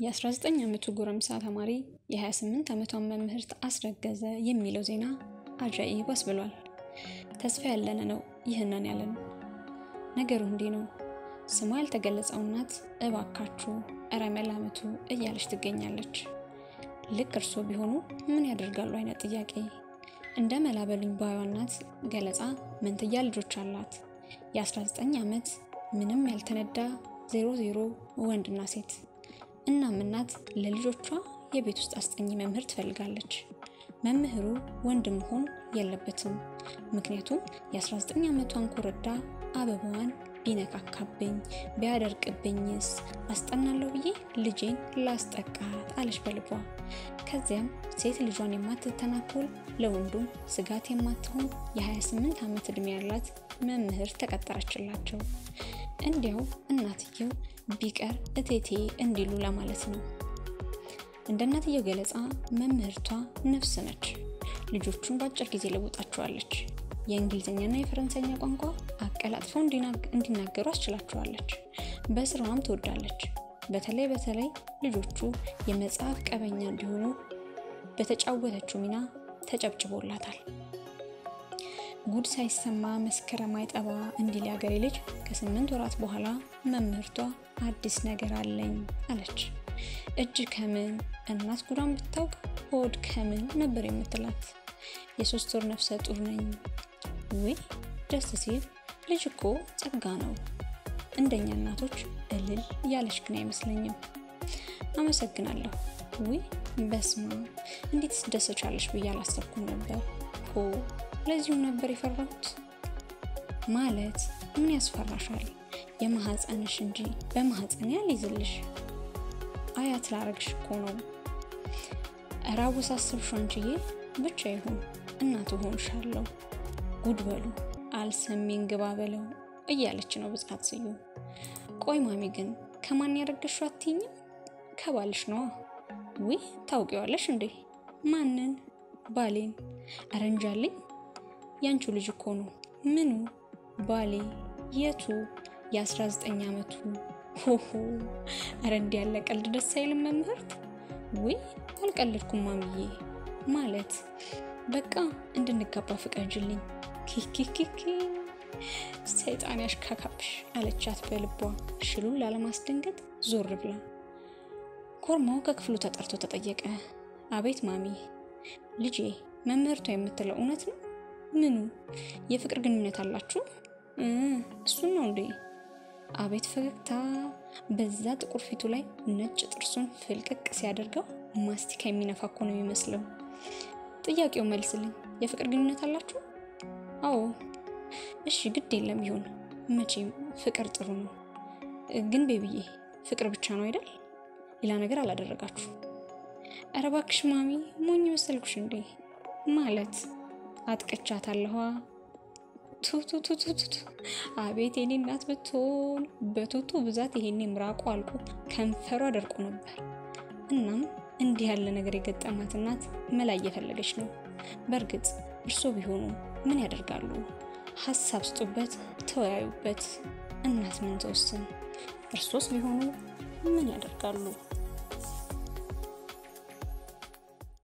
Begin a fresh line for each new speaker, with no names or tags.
የ19 ዓመቱ ጎረምሳ ተማሪ የ28 ዓመቷን መምህርት አስረገዘ የሚለው ዜና አጃኢብ አስብሏል። ተስፋ ያለን ነው ይህንን ያለን። ነገሩ እንዲህ ነው። ስሟ ያልተገለጸው እናት እባካችሁ እረ መላምቱ እያለች ትገኛለች። ልክ እርሶ ቢሆኑ ምን ያደርጋሉ አይነት ጥያቄ። እንደ መላበሉኝ ባዩዋ እናት ገለጻ መንትያ ልጆች አላት። የ19 ዓመት ምንም ያልተነዳ ዜሮ ዜሮ ወንድና ሴት። እናም እናት ለልጆቿ የቤት ውስጥ አስጠኚ መምህር ትፈልጋለች። መምህሩ ወንድ መሆን የለበትም። ምክንያቱም የ19 ዓመቷን ኮረዳ አበባዋን ቢነካካብኝ ቢያደርቅብኝስ አስጠናለሁ ብዬ ልጄን ላስጠቃት አለች በልቧ። ከዚያም ሴት ልጇን የማትተናኮል ለወንዱም ስጋት የማትሆን የ28 ዓመት ዕድሜ ያላት መምህር ተቀጠረችላቸው። እንዲያው እናትየው ቢቀር እቴቴ እንዲሉ ለማለት ነው። እንደ እናትየው ገለጻ መምህርቷ ነፍስ ነች። ልጆቹን በአጭር ጊዜ ለውጣቸዋለች። የእንግሊዝኛና የፈረንሳይኛ ቋንቋ አቀላጥፈው እንዲናገሩ አስችላቸዋለች። በስራዋም ትወዳለች። በተለይ በተለይ ልጆቹ የመጽሐፍ ቀበኛ እንዲሆኑ በተጫወተችው ሚና ተጨብጭቦላታል። ጉድ ሳይሰማ መስከረም አይጠባ እንዲል ያገሬ ልጅ ከስምንት ወራት በኋላ መምህርቷ አዲስ ነገር አለኝ አለች። እጅ ከምን እናት ጉዳን ብታውቅ ሆድ ከምን ነበር የምትላት። የሶስት ወር ነፍሰ ጡር ነኝ። ውይ ደስ ሲል ልጅ እኮ ጸጋ ነው። እንደኛ እናቶች እልል ያለች ግን አይመስለኝም። አመሰግናለሁ። ውይ በስማ እንዴት ስደሰቻለች ብዬ አላሰብኩም ነበር። ሆ ለዚሁም ነበር የፈራሁት። ማለት ምን ያስፈራሻል? የማህፀንሽ እንጂ በማህፀን ያልይዝልሽ አያት ላረግሽ እኮ ነው። እረ አወሳሰብሽ አንቺዬ። ብቻ ይሁን እናቱ ሆንሻለሁ። ጉድ በሉ አልሰሜን ግባ በለው እያለች ነው ብጻት ስዩም። ቆይ ማሚ ግን ከማን ያደረገሽው አትይኝም? ከባልሽ ነዋ። ውይ ታውቂዋለሽ እንዴ? ማንን? ባሌን። ኧረ እንጃልኝ። ያንቺ ልጅ እኮ ነው። ምኑ? ባሌ። የቱ? የ19 ዓመቱ። ሆሆ! ኧረ እንዲህ ያለ ቀልድ ደስ አይልም መምህርት። ውይ አልቀልድኩም ማሚዬ። ማለት በቃ እንድንጋባ ፍቀጅልኝ። ኪኪኪኪ ሰይጣን ያሽካካብሽ አለቻት በልቧ ሽሉን ላለማስደንገጥ ዞር ብላ። ኮርማው ከክፍሉ ተጠርቶ ተጠየቀ። አቤት ማሚ። ልጄ መምህርቷ የምትለው እውነት ነው? ምኑ? የፍቅር ግንኙነት አላችሁ? እሱን ነው እንዴ? አቤት ፈገግታ! በዛ ጥቁር ፊቱ ላይ ነጭ ጥርሱን ፍልቅቅ ሲያደርገው ማስቲካ የሚነፋ እኮ ነው የሚመስለው። ጥያቄው መልስልኝ። የፍቅር ግንኙነት አላችሁ? አዎ። እሺ ግድ የለም ይሁን። መቼም ፍቅር ጥሩ ነው። ግን ቤብዬ ፍቅር ብቻ ነው አይደል? ሌላ ነገር አላደረጋችሁ? ኧረ እባክሽ ማሚ ሞኝ መሰልኩሽ እንዴ? ማለት አጥቀቻታለኋ። ቱቱቱቱቱ አቤት የኔ እናት ብትሆን በቱቱ ብዛት ይሄኔ ምራቁ አልቆ ከንፈሯ ደርቆ ነበር። እናም እንዲህ ያለ ነገር የገጠማት እናት መላ እየፈለገች ነው። በእርግጥ እርሶ ቢሆኑ ምን ያደርጋሉ? ሀሳብ ስጡበት፣ ተወያዩበት። እናት ምን ተወስን? እርሶስ ቢሆኑ ምን ያደርጋሉ?